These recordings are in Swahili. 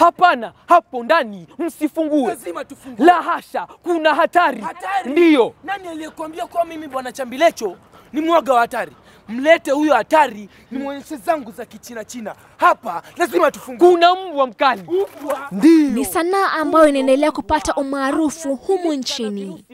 Hapana, hapo ndani msifungue. Lazima tufungue. La hasha, kuna hatari. Hatari? Ndiyo. Nani aliyekuambia kuwa mimi bwana Chambilecho ni mwaga wa hatari? Mlete huyo hatari nimwonyeshe zangu za kichina china. Hapa lazima tufungue. Kuna mbwa mkali. Mbwa. Ndiyo. Ni sanaa ambayo inaendelea kupata umaarufu humu nchini.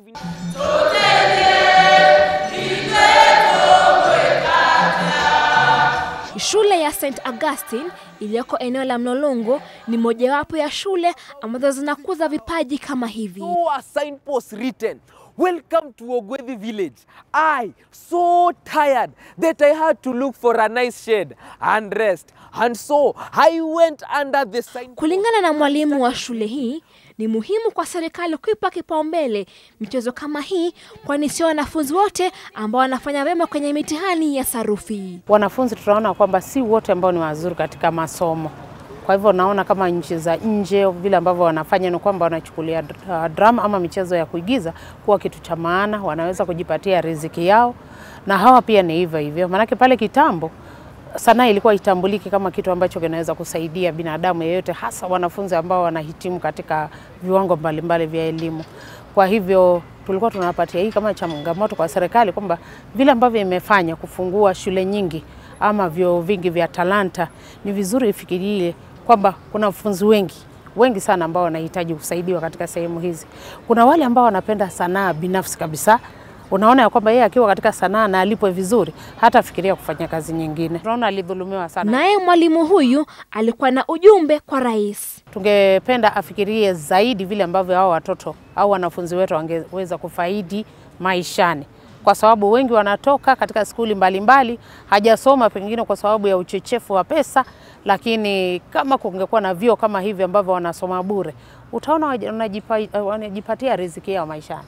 Shule ya St Augustine iliyoko eneo la Mlolongo ni mojawapo ya shule ambazo zinakuza vipaji kama hivi. saw a signpost written welcome to ogwethi village i so tired that i had to look for a nice shade and rest and so i went under the sign Kulingana na mwalimu wa shule hii, ni muhimu kwa serikali kuipa kipaumbele michezo kama hii, kwani sio wanafunzi wote ambao wanafanya vyema kwenye mitihani ya sarufi. wanafunzi tunaona kwamba si wote ambao ni wazuri katika masomo. Kwa hivyo naona kama nchi za nje vile ambavyo wanafanya ni kwamba wanachukulia uh, drama ama michezo ya kuigiza kuwa kitu cha maana, wanaweza kujipatia riziki yao, na hawa pia ni hivyo hivyo, maanake pale kitambo sanaa ilikuwa itambuliki kama kitu ambacho kinaweza kusaidia binadamu yeyote, hasa wanafunzi ambao wanahitimu katika viwango mbalimbali vya elimu. Kwa hivyo tulikuwa tunapatia hii kama changamoto kwa serikali kwamba vile ambavyo imefanya kufungua shule nyingi ama vyuo vingi vya talanta, ni vizuri ifikirie kwamba kuna wanafunzi wengi wengi sana ambao wanahitaji kusaidiwa katika sehemu hizi. Kuna wale ambao wanapenda sanaa binafsi kabisa, unaona ya kwamba yeye akiwa katika sanaa na alipwe vizuri, hata fikiria kufanya kazi nyingine. Tunaona alidhulumiwa sana. Naye mwalimu huyu alikuwa na ujumbe kwa rais. Tungependa afikirie zaidi vile ambavyo hao watoto au wanafunzi wetu wangeweza kufaidi maishani, kwa sababu wengi wanatoka katika skuli mbalimbali, hajasoma pengine kwa sababu ya uchechefu wa pesa, lakini kama kungekuwa na vyuo kama hivi ambavyo wanasoma bure, utaona waja- wanajipa- wanajipatia riziki yao maishani.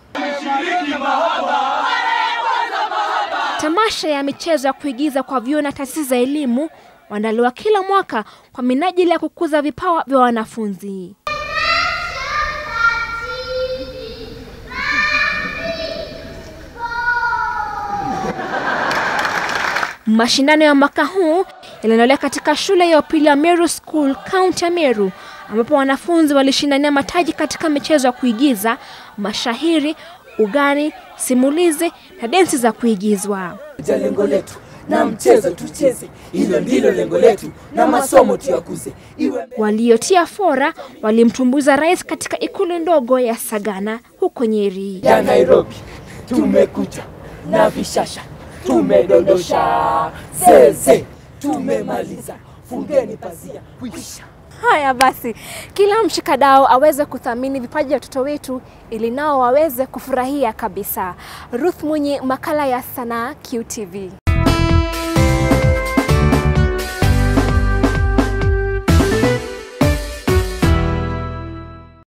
Tamasha ya michezo ya kuigiza kwa vyuo na taasisi za elimu huandaliwa kila mwaka kwa minajili ya kukuza vipawa vya wanafunzi. Mashindano ya mwaka huu yaliendelea katika shule ya upili ya Meru School, kaunti ya Meru, ambapo wanafunzi walishindania mataji katika michezo ya kuigiza, mashahiri, ugani, simulizi na densi za kuigizwa. ja lengo letu na mchezo tucheze, hilo ndilo lengo letu, na masomo tuyakuze, iwe Waliotia fora walimtumbuiza rais katika ikulu ndogo ya Sagana huko Nyeri. ya Nairobi. Tumekuja na vishasha, tumedondosha zeze, tumemaliza, fungeni pazia, kwisha. Haya basi, kila mshikadau aweze kuthamini vipaji vya watoto wetu ili nao waweze kufurahia kabisa. Ruth Munyi, makala ya sanaa QTV.